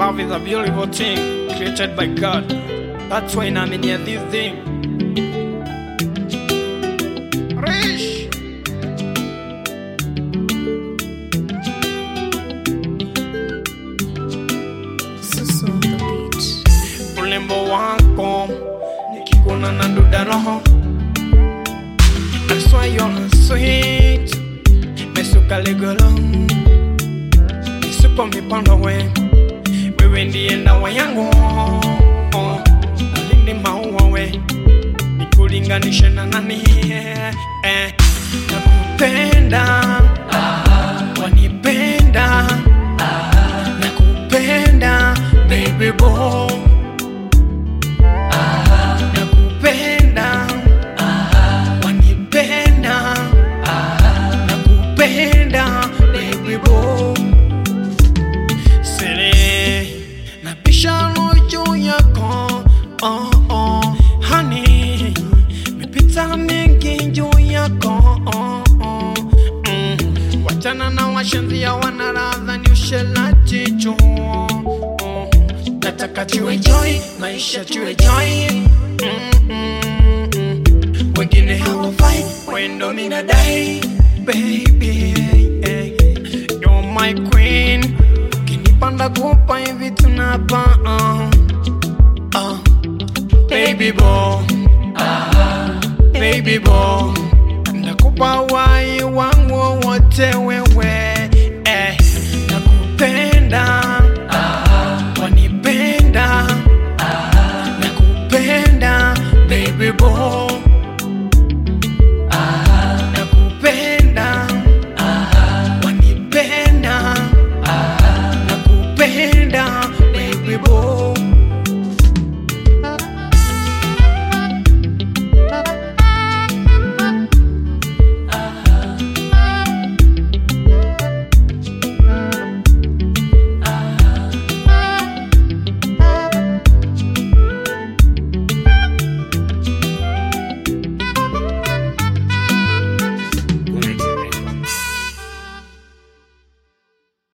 love is a beautiful thing created by God. That's why I'm in here this thing. Rich. Susu on the beat. Ulembo wako nikikuna na duda roho. I swear you're sweet. Mesuka legolo. Nisuko mipondo we. Wewe ndiye ndawa yangu. Oh, Alinde maua we. Nikulinganishe na nani? Eh, nakupenda. Wanipenda. Nakupenda baby boy. Nakupenda. Wanipenda. Nakupenda baby boy. Sere napisha juu yako oh, oh. Honey, mipita mingi juu yako oh, oh. Mm. Wachana na washenzi wanaradha ni ushelati juu oh. Nataka tuwe joy, maisha tuwe joy mm, mm, mm. Wengine hawafai, wendo minadai baby eh. You're my queen Kinipanda kupa hivi tunapa uh, uh. Baby boy Baby boy Nakupa wai wangu wote wewe